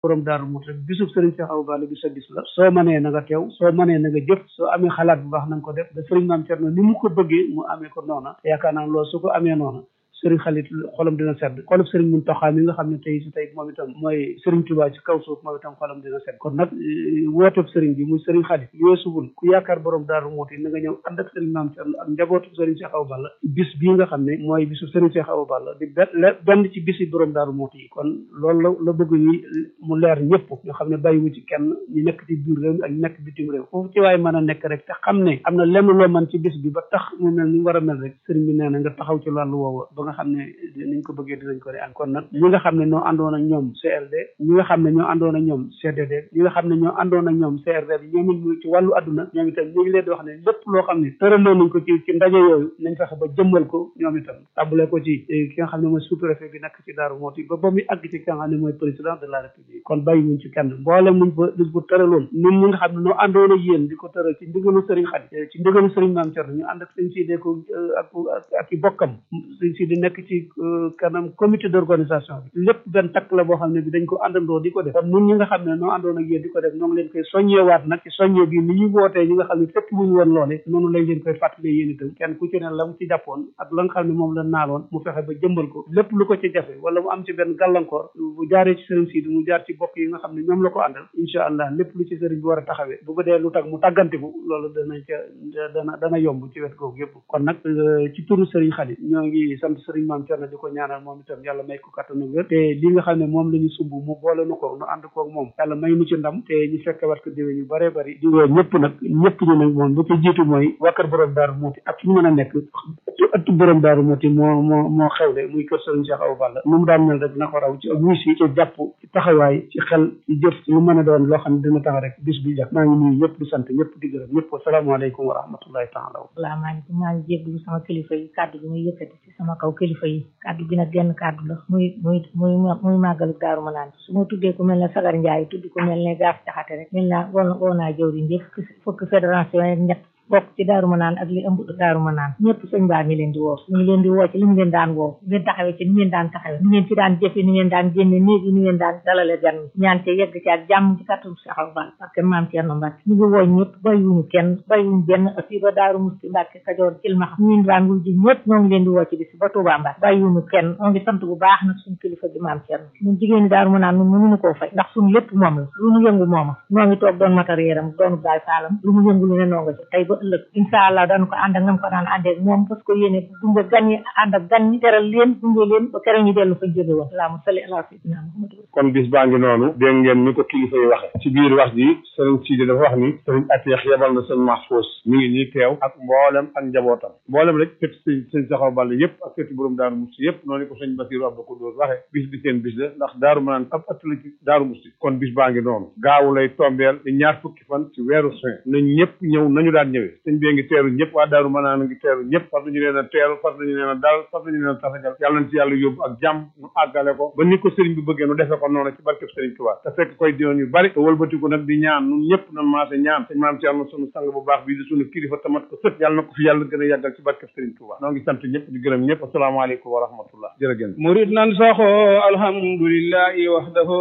borom daaru mut rek bisub sëriñ Cheikh Awa Balla bi sa bis la soo mënee na nga teew soo mënee na nga jëf soo amee xalaat bu baax na nga ko def da sëriñ maam Cerno ni mu ko bëggee mu amee ko noona yaakaar naa loolu su ko amee noona sëriñ xalit xolam dina sedd xolub sëriñ Muntaxa mi nga xam ne tey si tey moom itam mooy sëriñ Tuubaa ci kaw suuf moom itam xolam dina sedd kon nag wooteb sëriñ bi muy sëriñ xalit yoosuwul ku yaakaar borom daaru muuti na nga ñëw ànd ak sëriñ maam Cerno ak njabootu sëriñ Cheikh Awa Balla bis bii nga xam ne mooy bisu sëriñ Cheikh Awa Balla di benn ci bisi borom daaru muuti yi kon loolu la la bëgg ñi mu leer ñëpp nga xam ne bàyyiwu ci kenn ñu nekk ci biir réew mi ak ñu nekk bitim réew foofu ci waaye mën a nekk rek te xam ne am na lenn loo mën ci bis bi ba tax mu mel ni war a mel rek sëriñ bi nee na nga taxaw ci wàllu woowu ba nga xam ne niñ ko bëggee dinañ ko di an kon nag ñi nga xam ne ñoo àndoon ak ñoom CLD ñi nga xam ne ñoo àndoon ak ñoom CDD ñi nga xam ne ñoo àndoon ak ñoom CRD bi ñoom it ci wàllu adduna ñoom itam ñu ngi leen di wax ne lépp loo xam ne tëraloon nañ ko ci ci ndaje yooyu nañ fexe ba jëmmal ko ñoom itam tàmbale ko ci ki nga xam ne mooy sous-préfet bi nekk ci Daaru Mooti ba ba muy àgg ci ki nga xam ne mooy président de la république kon bàyyi wuñ ci kenn mboolem muñ ko luñ ko tëraloon ñun ñi nga xam ne ñoo àndoon ak yéen di ko tëral ci ndigalu sëriñ Xadi ci ndigalu sëriñ Maam Cerno ñu ànd ak sëñ si ko ak ak i bokkam sëñ si di nekk ci kanam comité d'organisation bi lépp benn takk la boo xam ne bi dañ ko àndandoo di ko def kon ñun ñi nga xam ne noo àndoon ak yéen di ko def ñoo ngi leen koy soññewaat nag ci soññe bi ni ñuy wootee ñi nga xam ne fekk wuñu woon loole noonu lañ leen koy fàttalee yéen itam kenn ku ci ne la mu ci jàppoon ak la nga xam ne moom la naaloon mu fexe ba jëmbal ko lépp lu ko ci jafe wala mu am ci benn gàllankoor bu jaaree ci sëriñ Sidi mu jaar ci bokk yi nga xam ne ñoom la ko àndal incha allah lépp lu ci sëriñ bi war a taxawee bu ko dee lu tax mu tàggantiku loolu dana ca dana dana yomb ci wet googu yëpp kon nag ci turu sëriñ Xali ñoo ngi sant sëriñ Maam Cerno di ko ñaanal moom itam yàlla may ko kattanu wér te li nga xam ne moom la ñu sumb mu boole nu ko nu ànd koog moom yàlla may nu ci ndam te ñu fekk wat ko déwén yu bëree bëri di woo ñëpp nag ñëpp ñu nag moom bu ci jiitu mooy waa kër borom daaru muuti ak fu ñu mën a nekk ëttu borom daaru muuti moo moo moo xewle muy kër sëriñ Cheikh Awa Balla nu mu daan mel rek na ko raw ci ak wuy si ci jàpp ci taxawaay ci xel ci jëf ci lu mën a doon loo xam ne dina tax rek bis bi jàpp maa ngi nuyu ñëpp di sant ñëpp di gërëm ñëpp asalaamaaleykum wa rahmatullahi taala salaamaaleykum maa ngi jéglu sama kilifa yi kàddu bi muy yëkkati ci sama kaw kilifa yi kàddu bi nag genn kàddu la muy muy muy muy màggalu daaru ma naan su ma tuddee ku mel ne sagar njaay tudd ku mel ne gaaf jaxate rek mel naa woo woo naa jëwriñ yëpp fukki fédération yi ñett bokk ci daaru ma naan ak li ëmb daaru ma naan ñëpp sëñ baa ngi leen di woo ñu ngi leen di woo ci li mu leen daan woo ngeen taxawee ci ni ngeen daan taxawee ni ngeen ci daan jëfe ni ngeen daan génne néeg yi ni ngeen daan dalale gan ñaan te yegg ci ak jàmm ci kàttan Cheikh Awa Balla parce que maam Thierno Mbacke ñu ngi woo ñëpp bàyyiwuñu kenn bàyyiwuñu benn fii ba daaru musti Mbacke Kajoor Cilmaxa ñu daan wul ji ñëpp ñoo ngi leen di woo ci bis ba Touba Mbacke bàyyiwuñu kenn ñoo ngi sant bu baax nag suñu kilifa bi maam Thierno ñun jigéen ñi daaru ma naan ñun mënuñu koo fay ndax suñu lépp moom la lu mu yëngu mooma ñoo ngi toog doon matériel am doonu baay faalam lu mu yëngu lu ne noo nga ci tey ba ëllëg incha allah dañ ko ànd ak nam ko daan àndee moom parce que yéene gunge gan ñi ànd ak gan ñi teral leen gunge leen ba keroog ñu dellu fa jóge woon allahumma salli ala sayyidina muhammad kon bis baa ngi noonu dégg ngeen ni ko kilifa yi waxe ci biir wax ji sëriñ Sidi dafa wax ni sëriñ Ateex yebal na sëñ Mahfous mi ngi nii teew ak mboolem ak njabootam mboolem rek kët sëñ sëñ Cheikh Awa Balla yëpp ak këti borom Daaru Musti yëpp noonu ko sëñ Basiru Abdou Koudous waxe bis bi seen bis la ndax Daaru Manaan ab ëtt la ci Daaru Musti kon bis baa ngi noonu gaawu lay tombeel di ñaar fukki fan ci weeru juin nañ ñëpp ñëw nañu daan ñëwee sëñ bee ngi teeru ñëpp waa Daaru Manaan ngi teeru ñëpp fas nañu leen a teeru fas nañu leen a dal fas nañu leen a tasagal yàlla na ci yàlla yóbbu ak jàmm nu àggale ko ba ni ko sëriñ bi bëggee nu defe ko noonu ci barkeb sëriñ Tuubaa te fekk koy diwoon yu bari te wëlbatiku nag di ñaan nun ñëpp nan maase ñaan sëñ maam Cerno sunu sang bu baax bii di sunu kilifa tamat ko sët yàlla na ko fi yàlla gën a yàggal ci barkeb sëriñ Tuubaa noo ngi sant ñëpp di gërëm ñëpp asalaamaaleykum wa rahmatullah jërëgéen murid nan saxoo alhamdulillahi wahdahu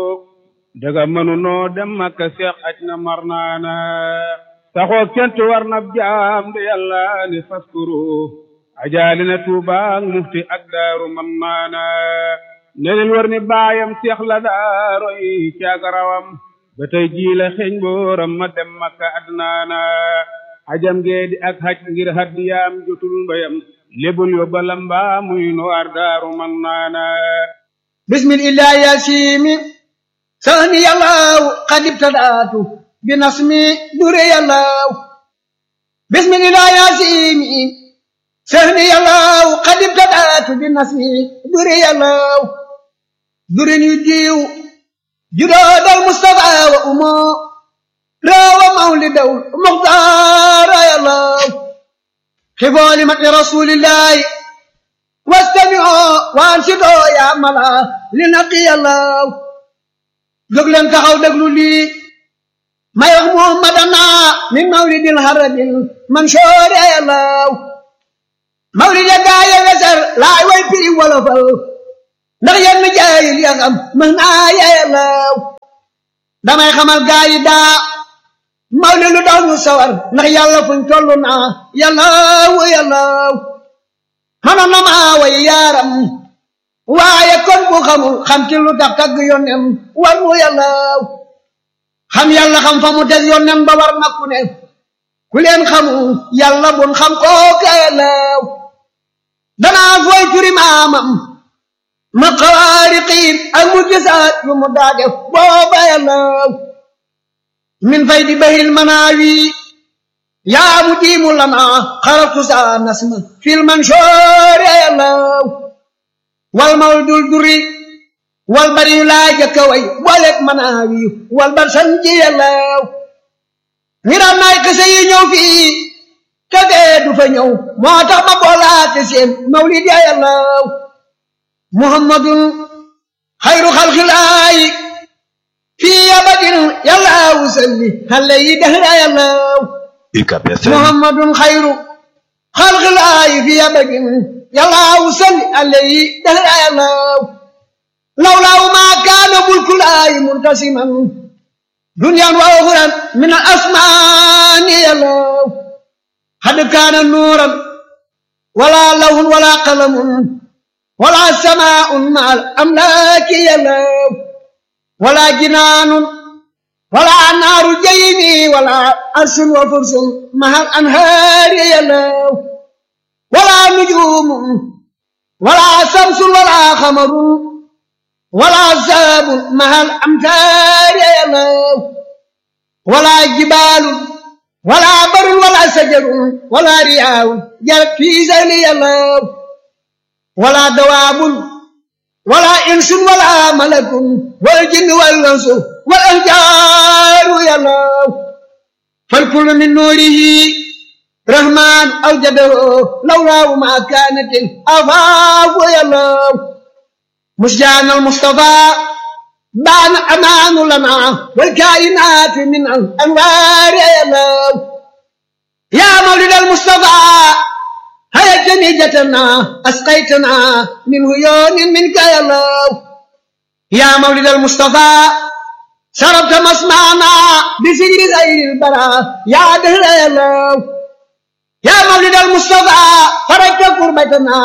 daga mënunoo dem makka seex aj na mar naana saxoo kent war na jaam de yàlla ni faskuru ajaali na tuuba ak mufti ak daaru man maana ne leen war ni baayam seex la daaro yi caagarawam ba tey jii la xeeñ booram ma dem makka adnaana ajam gee di ak haj ngir haddiyaam jotul mbayam lebul yo balamba muy no ar daaru man naana bismillah yasimi sani yàllaw qad ibtadaatu binasmi dure yàllaw bismillah yasimi sani yàllaw qad ibtadaatu binasmi dure yàllaw durin yu diiw judoodal mustafa wa umo rawa mawlidaw muxtaara yàllaw xibooli mati rasulillahi wastami'oo waansidoo yaa mala li naqi yàllaw jóg leen taxaw déglu lii may wax muhammadana min mawlidil harabil mansoori yàllaw mawlid ya gaaya weser laay way piri wolofal ndax yenn jaayil ya xam mën naa yeyalaw damay xamal gaa yi daa mawli lu daw ñu sawar ndax yàlla fuñ toll naa yàllaw yàllaw mënoon na maa way yaaram waaye kon bu xamul xam ci lu tax tagg yónnem war mu yàllaw xam yàlla xam fa mu teg yónnem ba war na ku ne ku leen xamul yàlla bun xam kooka yàllaw danaa fooy turi maamam ma xawaariqiin ak mu gisaat yu mu daa def booba yàllaw min fay di bahil manaawi yaa mu diimu lana xaratu saa nasma fil mansoor yàllaw wal mawl dul duri wal bari yu laa jëkka way booleeg manaawi wal bar sanji yàllaw ngiram naay kese yi ñëw fii te dee du fa ñëw moo tax ma boolaate seen mawlid ya yàllaw muhammadun xayru xalxilaayi fii abadin yàllaawu salli xale yi dahra yàllaw muhammadun xayru xalxilaayi fii abadin yàllaawu salli xale yi dahra yàllaw lawlaawu maa kaana mulkulaayi muntasiman duniyaan wa uxuran min al asmaani yàllaw xad kaana nuuran wala lawhun wala qalamun wala samaa'un ma al amlaaki yàllaw wala jinaanun wala naaru jayni wala arsun wa fursun ma al anhaari yàllaw wala nujuumun wala samsun wala xamarun wala saabun ma al amtaari yàllaw wala jibaalun wala barun wala sajarun wala riyaawun jarat fii sahli yàllaw wala dawaabun wala insun wala malakun wal jinni wal insu wal ahjaaru yàllaw fal kullu min nuurihi rahmaan awjadahu lawlaahu ma kaanatil afaafu yàllaw musjaan al mustafaa بان أمان لنا والكائنات من الأنوار يا الله يا مولد المصطفى هيا جنيجتنا أسقيتنا من هيون منك يا الله يا مولد المصطفى شربت مسمعنا بسجر غير البراء يا دهر يا الله يا مولد المصطفى فرجت قربتنا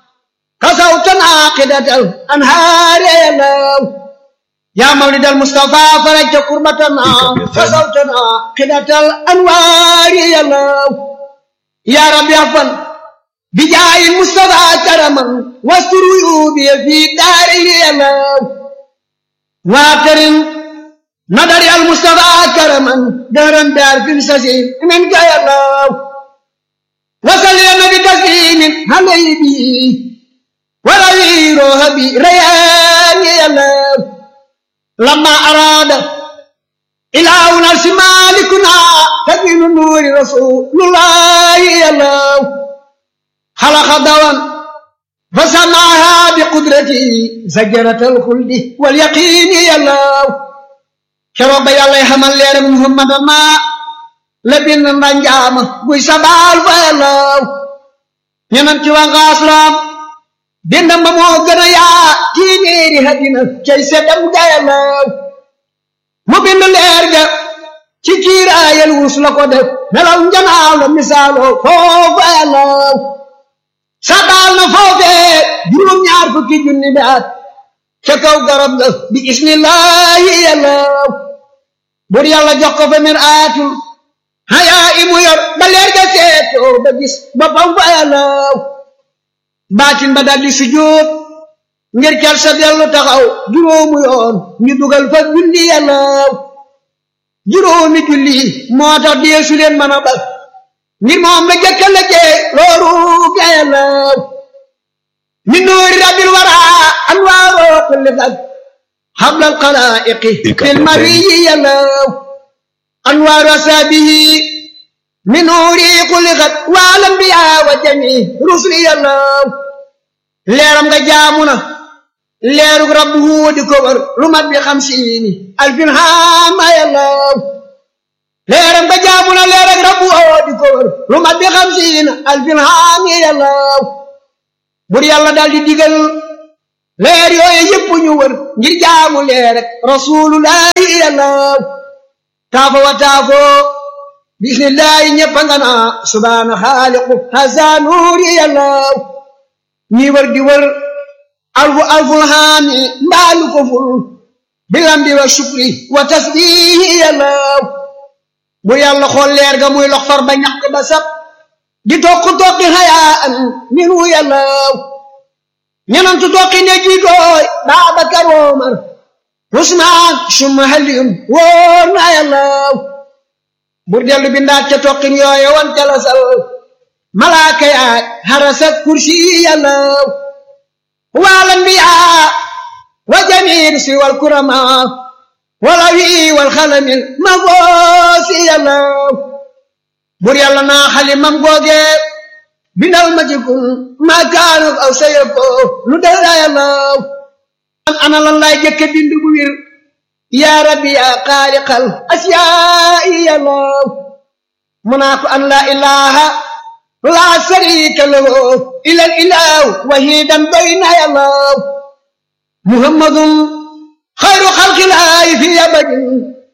كسوتنا قدة الأنهار يا الله يا مولد المصطفى فرجت قربتنا فصوتنا قدة الأنوار يا الله يا رب يغفر بجاه المصطفى كرما واستر عيوبي في داري يا الله واكرم نظر المصطفى كرما دهرا دار في السجين منك يا الله وصل يا نبي تسليم عليه به وروي روحي ريان يا الله لما أراد إله نفس مالكنا تبين نور رسول الله يلو خلق دوام فسمعها بقدرته زجرة الخلد واليقين يلو شرب يالله حمل لير محمد ما لبن رنجام بوي سبال فيلو ينمتي وغاسلام dindam ba moo gën a yaa téeméeri hadina cay seddam gayalaw mu bind leer ga ci kiiraayal wus la ko def melaw njanaaw la misaaloo foofa yalaw sabaal na foofee juróom-ñaar fukki junni bi at ca kaw garab ga bi ismillahi yalaw bur yàlla jox ko fa mir aatul hayaa imu yor ba leer ga seetoo ba gis boppam fa yalaw baatin ba daldi sujjóot ngir cal sa dellu taxaw juróomu yoon ñu dugal fa julli yàllaw juróomi julli moo tax deesu leen mën a bal ngir moom la jëkka la jee looru ga yàllaw min nuuri rabbil wara anwaaroo kulli fag hablal xalaa'iqi fil mariyi yàllaw anwaaru asaabihi min nuuri kulli xat wal anbiyaa wa jami rusli yàllaw leeram nga jaamu na leerug rabbu huudi ko war lu mat bi xamsiini alfin haama yàllaw leeram nga jaamu na leerug rabbu huudi ko war lu mat bi xamsiini alfin haami yàllaw bur yàlla daal di digal leer yooyu yëpp ñu wër ngir jaamu leer rek rasulullahi yàllaw taafo wa taafo bismillahi ñëpp nga naa subhaana xaaliqu hasa nuuri yàllaw ñi wër di wër alfu alful haami mbaalu ko ful bilambi wa shukri wa tasbihi yàllaw bu yàlla xool leer ga muy lox far ba ñàkk ba sab di tokk tokki hayaa an minu yàllaw ñenantu tokki ne jiitooy Baabakar Omar Usmaan summa Aliyun wóor na yàllaw bur dellu bindaat ca tokkin yooye wan jalasal malaaka yaay harasat kursi yàllaw wal anbiyaa wa jamiir si wal kuramaa wala wi wal xalamil ma goosi yàllaw bur yàlla naa xalimam googe bindal ma ci kun ma kaanuk aw sayo ko lu dara yàllaw an ana lan laay jëkke bind bu wir yaa rabbi yaa xaaliqal asiyaa'i yàllaw mu naa ko an laa ilaha laa sharika lahu ilal ilahu wahidan bayna yàllaw muhammadun xayru xalqilaahi fi abadin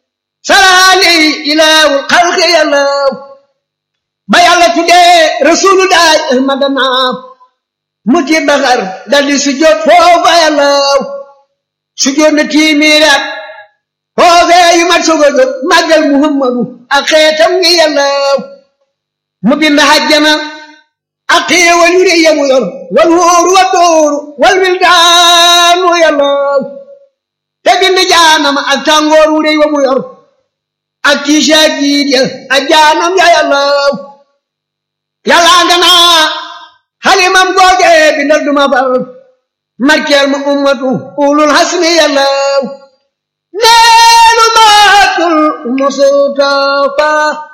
salaali ilahu xalqi yàllaw ba yàlla tuddee rasulullahi ahmadana mu ci baxar daldi sujjóot foofa yàllaw sujjóot na tiimiiraat foofee yu mat soog a jóg màggal muhammadu ak xeetam ngi yàllaw mu bind hajjana ak xéewal yu rëy yamu yor wal wóoru wa dóoru wal wildaanu yàllaw te bind jaanam ak tàngoor wu rëy wa mu yor ak tiisa jiit ya ak jaanam ya yàllaw yàllaa nga naa xalimam googe bindal duma fal markeel ma ummatu ulul hasmi yàllaw neenu maatul mustafa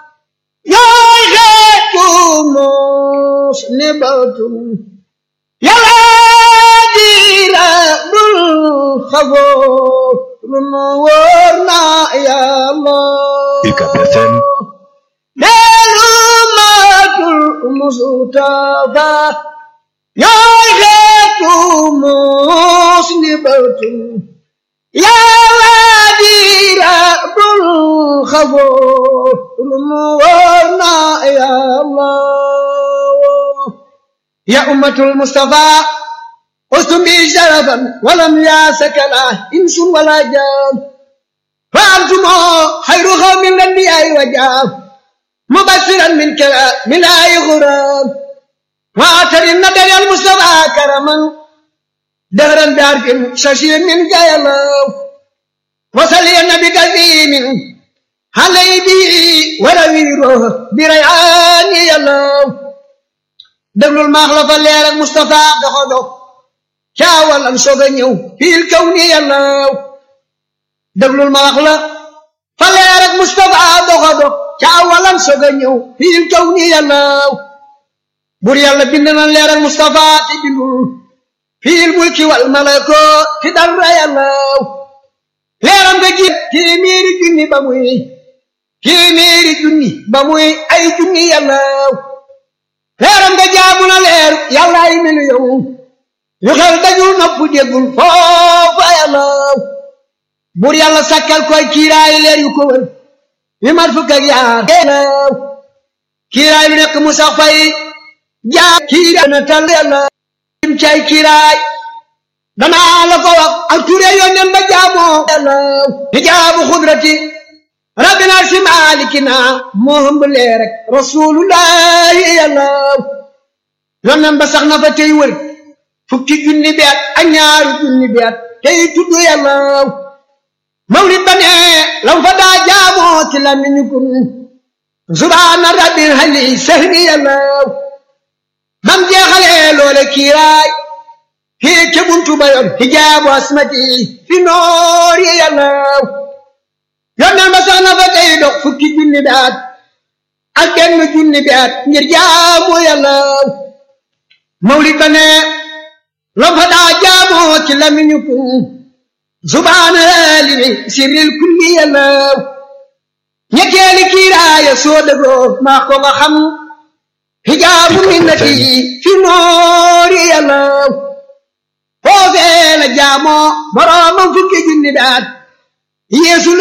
yaay xeetu mos ni batum yàllaa diira dul xafoo lu nu wóor na yàllaw UCAB FM neenu maatul mustafa yaay xeetu mos ni batum yàlla diira dul xafoo lu mu wóor na yàlla ya ummatul mustafa ustum bi sharafan walam yaasakala insun wala jaan fa antumo xayru xawmin lanbiyaay wa jaam mubasiran min kala min ay xuram waatarin na daryal mustafa karaman دهرا بعرف ششير من جايلو وصلي النبي كثير علي به ورويره بريعان يلو دبل المخلف الليل المصطفى دخلو شاول أن سوغنيو في الكون يلو دبل المخلف فالليل المصطفى دخلو شاول أن سوغنيو في الكون يلو بوري الله بندنا الليل المصطفى تبلو في الملك والملكوت في در يلاو leeram nga ji téeméeri junni ba muy téeméeri junni ba muy ay junni yàllaaw leeram nga jaamu na leer yàlla ay melu yow yu xel dajul nopp déggul foofa yàllaaw bur yàlla sakkal koy kiiraay leer yu ko wër yu mat fukk ak yaar yàllaaw kiiraay lu nekk mu sax fay jaa kiiraay na tal yàllaaw im cay kiiraay danaa la ko wax ak ture yónneen ba jaamoo yàllaaw hijaabu xudrati rabbina si maalikina moo hëmb lee rek rasulullahi yàllaaw yónneen ba sax na fa tey wër fukki junni bi at ak ñaari junni bi at tey tudd yàllaaw mawlid ba ne lam fa daa jaamoo ci lamiñu kun subhaana rabbil hali sahri yàllaaw bam jeexalee loole kiiraay hii ca buntu ba yor hijaabu asmati fi noori yàllaaw yonneen ba sax na fa tey dox fukki junni bi at ak benn junni bi at ngir jaamu yàllaaw mawlid ba ne lam fa daa jaamoo ci lamiñu kun subhaana limi sirril kulli yàllaaw ñetteeli kiiraaya soo dëgoo maa ko nga xam hijaabu minnati fi noori yàllaaw foofee la jaamoo boroomam fukki junni daat yeesu